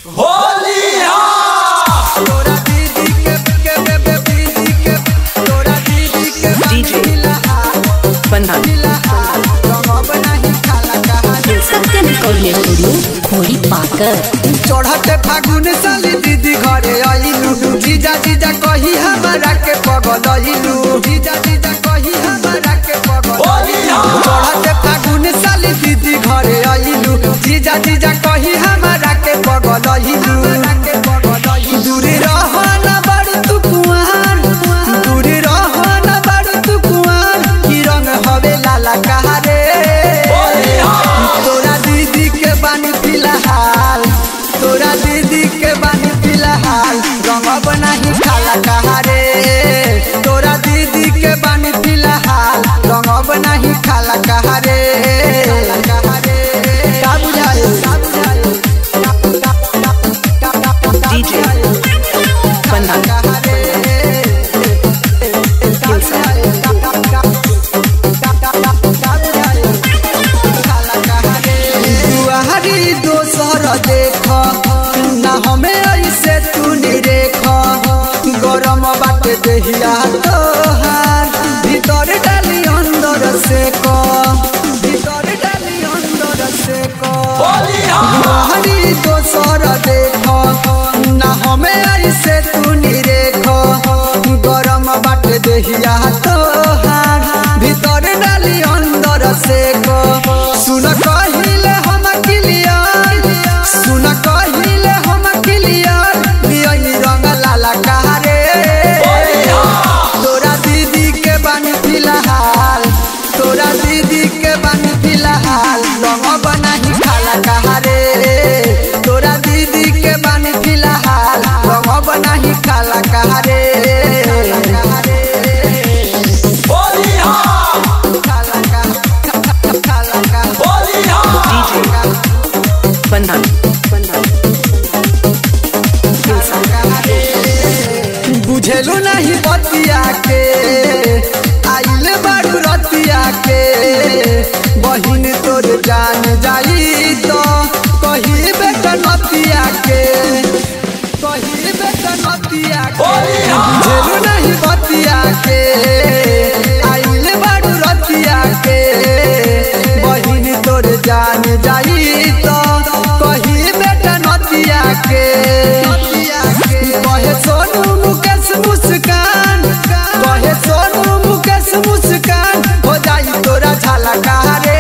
तोरा दीदी के के बेबे दीदी के तोरा दीदी के DJ बंधन रंगब नहीं खाला कहानी सत्यम रिकॉर्डिंग स्टूडियो खोरी पाकर चढ़ते फागुन साली दीदी घरे आइलू जीजा जीजा कही हमारा के पगलइलू जीजा जीजा कही हमारा के पगलइलू चढ़ते फागुन साली दीदी घरे आइलू जीजा जीजा कही हमारा के पगलइलू दूरी रह ना बड़ तू कुआर दूरी रह ना बड़ तू कुआर की रंग हवे लाला कहारे तोरा दीदी के बानी फिलहाल तोरा दीदी के बानी फिलहाल रंगब नहीं खाला कहारे तोरा दीदी के बानी फिलहाल रंगब नहीं खाला कहारे का बुझाए DJ बंधन दुआरी दोसर देख ना हमें ऐसे तू निरेख गरम बाटे देहिया तोहार भीतर डाली अंदर से क भीतर डाली अंदर से क दुआरी दोसर देख ना हमें ऐसे तू निरेख गरम बाटे देहिया तोहार भीतर डाली अंदर से क सुन कहिले हम क्लियर सुन कहिले हम क्लियर दियनी रंग लाला कहारे तोरा दीदी के बानी फिलहाल तोरा दीदी के बानी फिलहाल रंग बनाही खाला कहारे तोरा दीदी के बानी फिलहाल रंग बनाही खाला कहारे खाला का खाला का बंधन बुझेलू नहीं बतिया के आइल बारू रतिया के बहिन तोर जान जाई तो कही बेटा नतिया के कही बेटा नतिया के बुझेलू नहीं बतिया के आइल बारू रतिया के बहिन तोर जान जाई तो कही बेटा नतिया के कहे सोनू मुकेश मुस्कान कहे सोनू मुकेश मुस्कान हो जाई तोरा झाला कहारे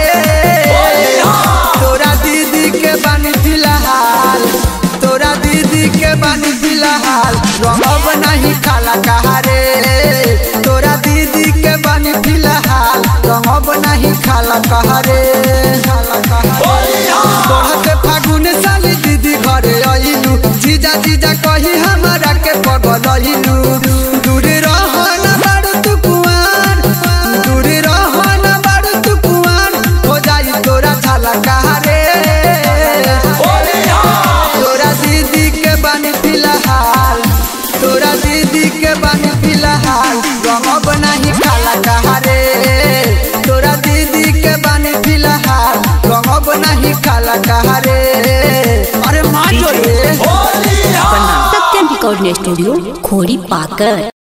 तोरा दीदी के बानी फिलहाल तोरा दीदी के बानी फिलहाल रंगब नहीं खाला कहारे तोरा दीदी के बानी फिलहाल रंगब नहीं खाला कहारे खाला कहारे बढ़ते फागुन साली दीदी घरे आइलू जीजा जीजा कही हमारा के पगलइलू दूर रह ना बारू तू कुआर दूर रह ना बारू तू कुआर हो जाई तोरा झाला कहारे तोरा दीदी के बानी फिलहाल तोरा दीदी के बानी फिलहाल रंगब नहीं खाला कहारे तोरा दीदी के बानी फिलहाल रंगब नहीं खाला कहारे अरे माँ जो रे बंधन सत्यम रिकॉर्डिंग स्टूडियो खोरी पाकर